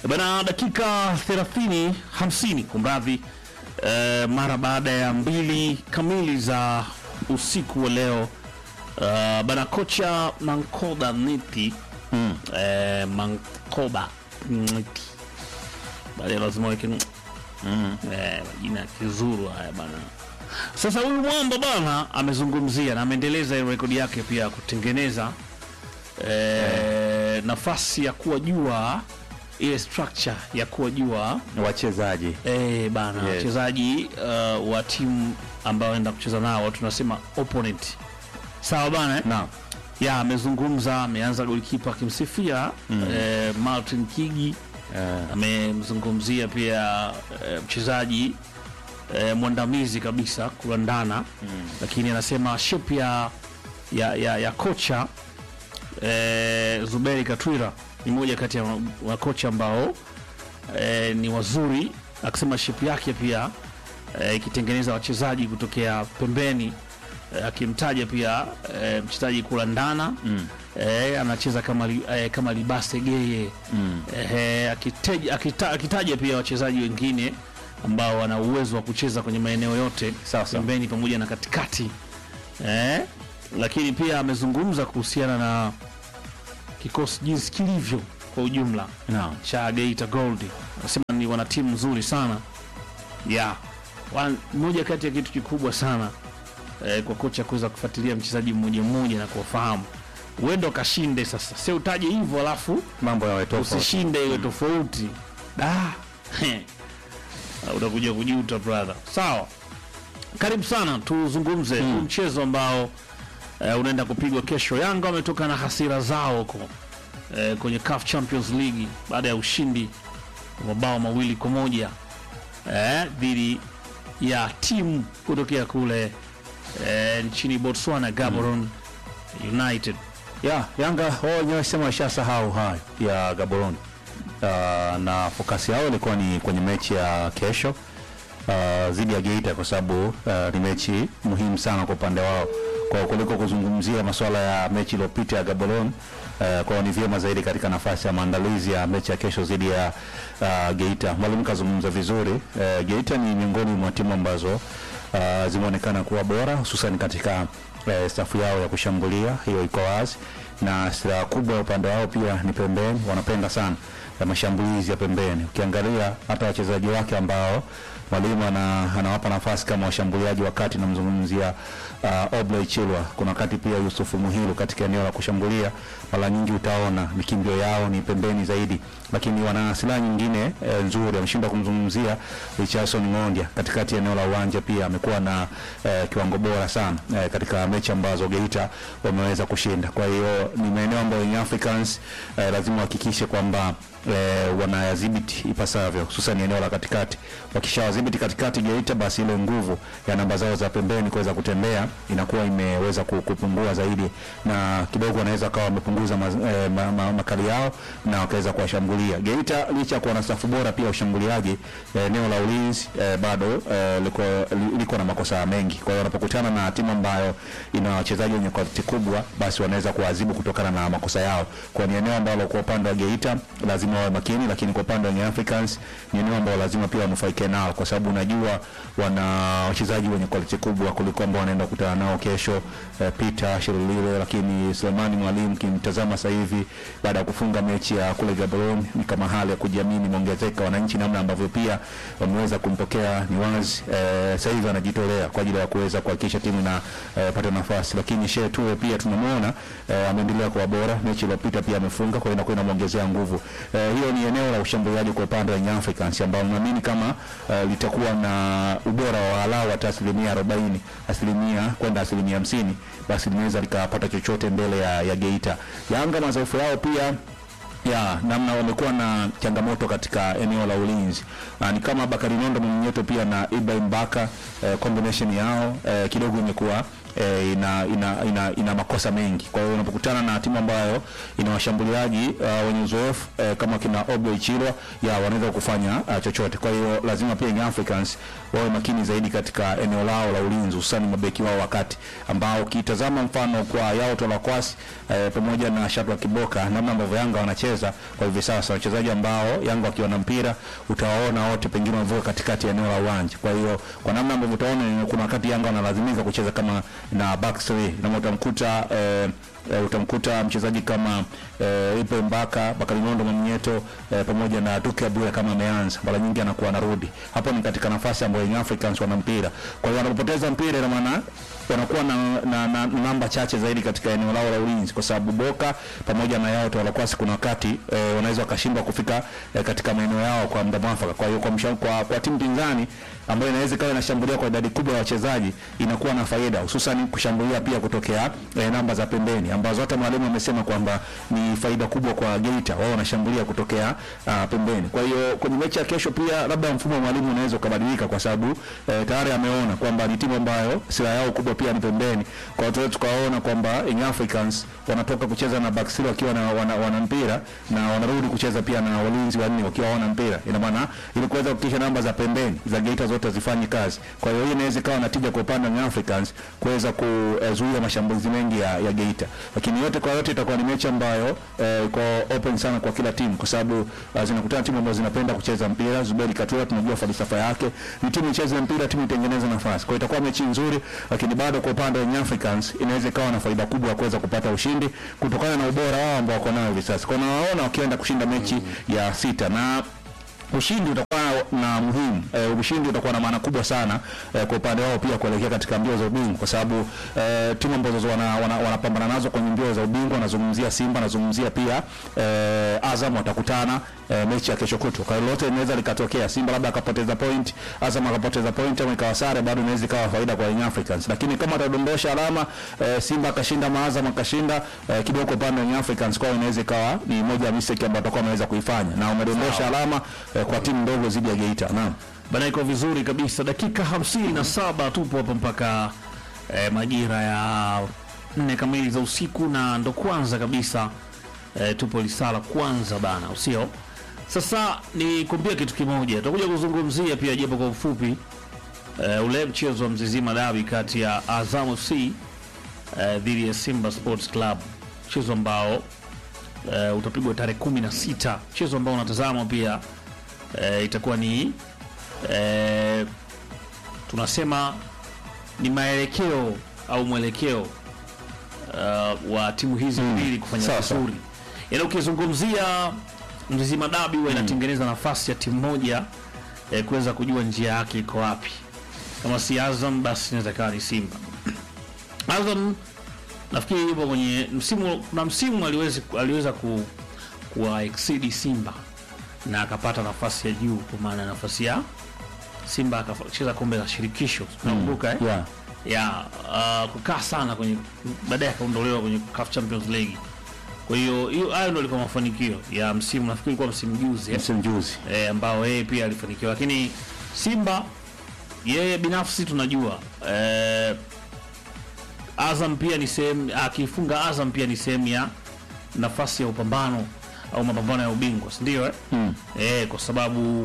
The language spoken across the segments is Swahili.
Bana, dakika 30 50 kumradhi, eh, mara baada ya mbili kamili za usiku wa leo eh, bana, kocha Mankoba Niti Mm. eh, Mankoba Niti baadaye lazima weke Mm. eh, majina ya kizuru haya bana. Sasa huyu mwamba bana amezungumzia na ameendeleza ile rekodi yake pia ya kutengeneza eh, nafasi ya kuwa jua ile structure ya kuwa jua wachezaji eh, bana Yes. wachezaji uh, wa timu ambao anaenda kucheza nao tunasema opponent sawa bana eh? naam ya amezungumza ameanza golikipa akimsifia eh, Martin Kigi Eh, amemzungumzia pia eh, mchezaji eh, mwandamizi kabisa kulandana lakini anasema shape ya, ya, ya, ya kocha eh, Zuberi Katwira ni moja kati ya makocha ambao eh, ni wazuri, akisema shape yake pia eh, ikitengeneza wachezaji kutokea pembeni eh, akimtaja pia eh, mchezaji kulandana Mm. eh, anacheza kama, li, eh, kama Libase Geye mm. eh, akitaja, akita, akitaja pia wachezaji wengine ambao wana uwezo wa kucheza kwenye maeneo yote Sawa, sawa. pembeni pamoja na katikati eh, lakini pia amezungumza kuhusiana na kikosi jinsi kilivyo kwa ujumla Naam. cha Geita Gold. Anasema ni wana timu nzuri sana ya Wan- moja kati ya kitu kikubwa sana eh, kwa kocha kuweza kufuatilia mchezaji mmoja mmoja na kuwafahamu. Uende ukashinde sasa, sio utaje hivyo alafu mambo yawe tofauti usishinde iwe tofauti da He. Ah, utakuja kujuta brother sawa karibu sana tuzungumze huu mchezo ambao eh, unaenda kupigwa kesho yanga wametoka na hasira zao huko eh, kwenye CAF Champions League baada ya ushindi wa mabao mawili kwa moja eh, dhidi ya timu kutokea kule eh, nchini Botswana Gaborone United ya Yanga wao wenyewe wasema washasahau hayo ya Gaborone uh, na fokasi yao ilikuwa ni kwenye mechi ya kesho uh, dhidi ya Geita kwa sababu uh, ni mechi muhimu sana kwa upande wao kwa kuliko kuzungumzia masuala ya mechi iliyopita ya Gaborone uh, kwao ni vyema zaidi katika nafasi ya maandalizi ya mechi ya kesho dhidi ya uh, Geita. Mwalimu kazungumza vizuri uh, Geita ni miongoni mwa timu ambazo uh, zimeonekana kuwa bora hususan katika eh, safu yao ya kushambulia, hiyo iko wazi, na silaha kubwa ya upande wao pia ni pembeni. Wanapenda sana ya mashambulizi ya pembeni. Ukiangalia hata wachezaji wake ambao mwalimu ana, anawapa nafasi kama washambuliaji, wakati namzungumzia uh, Obley Chilwa, kuna wakati pia Yusufu Muhilu katika eneo la kushambulia, mara nyingi utaona mikimbio yao ni pembeni zaidi, lakini wana silaha nyingine eh, nzuri. Ameshindwa kumzungumzia Richardson Ng'ondia katikati ya eneo la uwanja, pia amekuwa na eh, kiwango bora sana eh, katika mechi ambazo Geita wameweza kushinda. Kwa hiyo ni maeneo ambayo Young Africans eh, lazima wahakikishe kwamba eh, wanayadhibiti ipasavyo, hususan eneo la katikati. Wakishawadhibiti katikati Geita, basi ile nguvu ya namba zao za pembeni kuweza kutembea inakuwa imeweza ku- kupungua zaidi, na kidogo wanaweza kawa wamepunguza ma, eh, ma, ma, makali yao na wakaweza kuwashambulia Geita. Licha ya kuwa na safu bora pia ushambuliaji, eh, eneo la ulinzi eh, bado eh, liko, li- liko na makosa mengi. Kwa hiyo wanapokutana na timu ambayo ina wachezaji wenye quality kubwa, basi wanaweza kuadhibu kutokana na makosa yao. Kwa ni eneo ambalo kwa upande wa Geita lazima wawe makini, lakini kwa upande wa Young Africans ni eneo ambalo lazima pia wanufaike nao, kwa sababu unajua wana wachezaji wenye quality kubwa kuliko ambao wanaenda kukutana nao kesho. Eh, Peter Shirulile, lakini Selemani Mwalimu kimtazama sasa hivi baada ya kufunga mechi ya kule Gaborone, ni kama hali ya kujiamini imeongezeka. Wananchi namna ambavyo pia wameweza kumpokea ni wazi eh, sasa hivi anajitolea kwa ajili ya kuweza kuhakikisha timu inapata eh, nafasi, lakini Shehe Toure pia tunamwona eh, ameendelea kuwa bora. Mechi iliyopita pia amefunga, kwa hiyo inakuwa inamwongezea nguvu eh, hiyo ni eneo la ushambuliaji kwa upande wa Young Africans ambao naamini kama eh, litakuwa na ubora wa walau hata asilimia arobaini asilimia kwenda asilimia hamsini basi linaweza likapata chochote mbele ya, ya Geita. Yanga madhaifu yao pia ya namna wamekuwa na changamoto katika eneo la ulinzi na ni kama Bakari Nondo Mwenyeto pia na Ibrahim Baka eh, combination yao eh, kidogo imekuwa eh, ina, ina, ina, ina makosa mengi. Kwa hiyo unapokutana na timu ambayo ina washambuliaji uh, wenye uzoefu eh, kama kina Obley Chilwa ya wanaweza kufanya uh, chochote. Kwa hiyo lazima pia Young Africans wawe makini zaidi katika eneo lao la ulinzi, hususani mabeki wao wakati ambao ukitazama mfano kwa Yao Tolakwasi eh, pamoja na Shatwa Kiboka, namna ambavyo Yanga wanacheza kwa hivi sasa, wachezaji ambao Yanga wakiwa na mpira utawaona wote pengine wanavuka katikati ya eneo la uwanja. Kwa hiyo kwa namna ambavyo utaona ni- kuna wakati Yanga wanalazimika kucheza kama na back three na utamkuta eh, eh, utamkuta mchezaji kama eh, Ipe Mbaka, Bakari Nondo Mwamnyeto eh, pamoja na Duke Abuya kama ameanza, mara nyingi anakuwa anarudi hapo, ni katika nafasi ambayo Young Africans wana mpira. Kwa hiyo wanapopoteza mpira, ina maana wanakuwa na, na, na namba chache zaidi katika eneo lao la ulinzi, kwa sababu Boka pamoja na Yao Tolakwasi kuna wakati eh, wanaweza wakashindwa kufika eh, katika maeneo yao kwa muda mwafaka. Kwa hiyo kwa, msha- kwa, kwa timu pinzani ambayo inaweza ikawa inashambulia kwa idadi kubwa ya wachezaji inakuwa na faida, hususan kushambulia pia kutokea eh, namba za pembeni ambazo hata mwalimu amesema kwamba ni faida kubwa kwa Geita, wao wanashambulia kutokea uh, pembeni. Kwa hiyo kwenye mechi ya kesho pia labda mfumo wa mwalimu unaweza ukabadilika, kwa sababu eh, tayari ameona kwamba ni timu ambayo silaha yao kubwa pia ni pembeni. Kwa hiyo tunaweza tukaona kwamba Young Africans wanatoka kucheza na back three wakiwa na wana, wana mpira na wanarudi kucheza pia na walinzi wanne wakiwa wana mpira. Ina maana ili kuweza kuhakikisha namba za pembeni za Geita zote zifanye kazi. Kwa hiyo hii inaweza ikawa na tija kwa upande wa Young Africans kuweza kuzuia mashambulizi mengi ya, ya Geita. Lakini yote kwa yote itakuwa ni mechi ambayo eh, iko open sana kwa kila timu kwa sababu uh, zinakutana timu ambazo zinapenda kucheza mpira. Zuberi Katura tunajua falsafa yake ni timu icheze mpira, timu itengeneze nafasi. Kwa hiyo itakuwa mechi nzuri, lakini bado kwa upande wa Young Africans inaweza ikawa na faida kubwa ya kuweza kupata ushindi kutokana na ubora wao ambao wako nao hivi sasa. Kwa hiyo nawaona wakienda kushinda mechi ya sita na ushindi utakuwa na muhimu e, ushindi utakuwa na maana kubwa sana e, kwa upande wao pia kuelekea katika mbio za ubingwa, kwa sababu e, timu ambazo wanapambana wana, wana wanapambana nazo kwenye mbio za ubingwa, nazungumzia Simba, nazungumzia pia e, Azam watakutana e, mechi ya kesho kutwa. Kwa hiyo lote linaweza likatokea, Simba labda akapoteza point, Azam akapoteza point, au ikawa sare, bado inaweza ikawa faida kwa Young Africans, lakini kama atadondosha alama e, Simba akashinda, Maazam akashinda e, kidogo kwa upande wa Young Africans, kwao inaweza ikawa ni moja ya mistake ambayo atakuwa ameweza kuifanya na umedondosha alama e, kwa timu ndogo zidi ya Geita. Naam. Bana, iko vizuri kabisa. Dakika hamsini na saba tupo hapa mpaka eh, majira ya nne kamili za usiku, na ndo kwanza kabisa eh, tupo lisala kwanza bana, usio sasa. Ni kuambia kitu kimoja, tutakuja kuzungumzia pia japo kwa ufupi eh, ule mchezo wa Mzizima Dabi kati ya Azam FC eh, dhidi ya Simba Sports Club, mchezo ambao eh, utapigwa tarehe kumi na sita, mchezo ambao unatazama pia eh, itakuwa ni eh, tunasema ni maelekeo au mwelekeo uh, wa timu hizi mbili kufanya sawa, sawa. vizuri. Yaani ukizungumzia Mzizima Dabi huwa inatengeneza nafasi ya timu moja eh, kuweza kujua njia yake iko wapi. Kama si Azam basi inaweza kawa ni Simba. Azam nafikiri yupo kwenye msimu, kuna msimu aliweza, aliweza ku, kuwa exceed Simba na akapata nafasi ya juu, kwa maana nafasi ya Simba akacheza kombe la shirikisho nakumbuka eh? Yeah. ya uh, kukaa sana kwenye baadaye akaondolewa kwenye CAF Champions League. Kwa hiyo hiyo hayo ndio alikuwa mafanikio ya msimu, nafikiri ilikuwa msimu juzi eh? Msimu juzi. e, ambao yeye pia alifanikiwa, lakini Simba yeye binafsi tunajua e, Azam pia ni sehemu, akifunga Azam pia ni sehemu ya nafasi ya upambano au mapambano ya ubingwa, si ndio eh? Mm. E, kwa sababu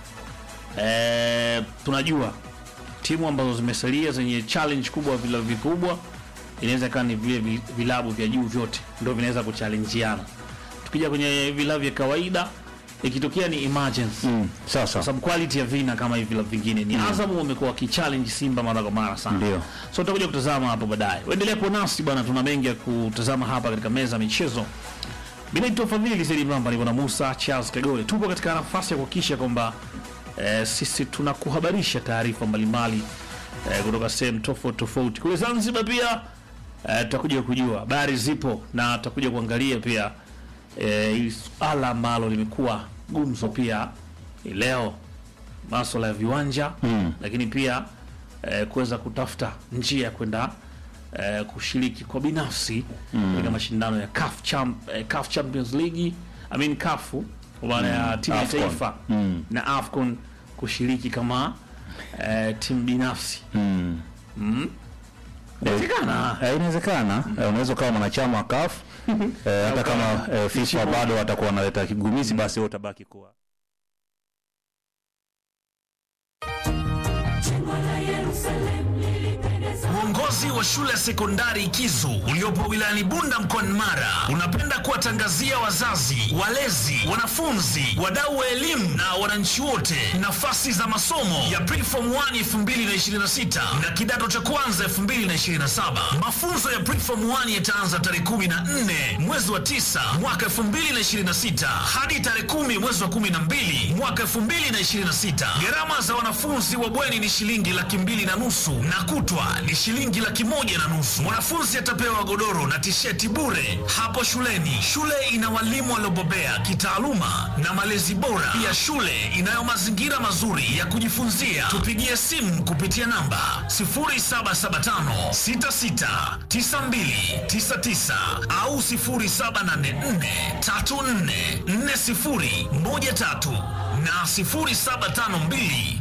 e, tunajua timu ambazo zimesalia zenye challenge kubwa, vilabu vikubwa, inaweza ikawa ni vile vi- vilabu vya juu vyote ndio vinaweza kuchallenjiana. Tukija kwenye vilabu vya kawaida, ikitokea ni emergency Mm. Sawa kwa sawa. sababu quality ya vina kama hivi vilabu vingine ni Azam wamekuwa wakichallenge Simba mara kwa mara sana. Ndio. So tutakuja kutazama hapo baadaye. Uendelea kuwa nasi bwana, tuna mengi ya kutazama hapa katika meza ya michezo. Bila Fadhili Saidi Mramba niko na Musa Charles Kagole. Tupo katika nafasi ya kuhakikisha kwamba eh, sisi tunakuhabarisha taarifa mbalimbali eh, kutoka sehemu tofauti tofauti. Kule Zanzibar pia eh, tutakuja kujua habari zipo na tutakuja kuangalia pia eh, hili suala ambalo limekuwa gumzo pia hii leo, maswala ya viwanja Mm. lakini pia eh, kuweza kutafuta njia ya kwenda eh, kushiriki kwa binafsi katika mashindano ya CAF, Champ, eh, CAF Champions League I mean CAF kwa maana ya timu ya AFCON. taifa Mm. na AFCON kushiriki kama eh, timu binafsi Mm. mm. Inawezekana. Eh, inawezekana Eh, unaweza ukawa mwanachama wa CAF eh, hata kama eh, FIFA bado watakuwa wanaleta kigumizi, basi wewe utabaki kuwa Uongozi wa shule ya sekondari Kizu uliopo wilayani Bunda mkoani Mara unapenda kuwatangazia wazazi, walezi, wanafunzi, wadau wa elimu na wananchi wote nafasi za masomo ya Preform 1 2026 na kidato cha kwanza 2027. Mafunzo ya Preform 1 yataanza tarehe 14 mwezi wa 9 mwaka 2026 hadi tarehe 10 mwezi wa 12 mwaka 2026. Gharama za wanafunzi wa bweni ni shilingi laki mbili na nusu na kutwa ni shilingi laki moja na nusu. Mwanafunzi atapewa godoro na tisheti bure hapo shuleni. Shule ina walimu waliobobea kitaaluma na malezi bora. Pia shule inayo mazingira mazuri ya kujifunzia. Tupigie simu kupitia namba 0775 66 9299 au 0784 34 40 13 na 0752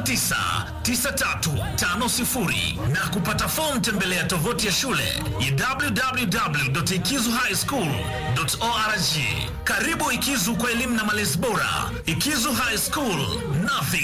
999350 na kupata fomu tembelea tovuti ya shule ya www.ikizuhighschool.org. Karibu Ikizu kwa elimu na malezi bora. Ikizu High School, nothing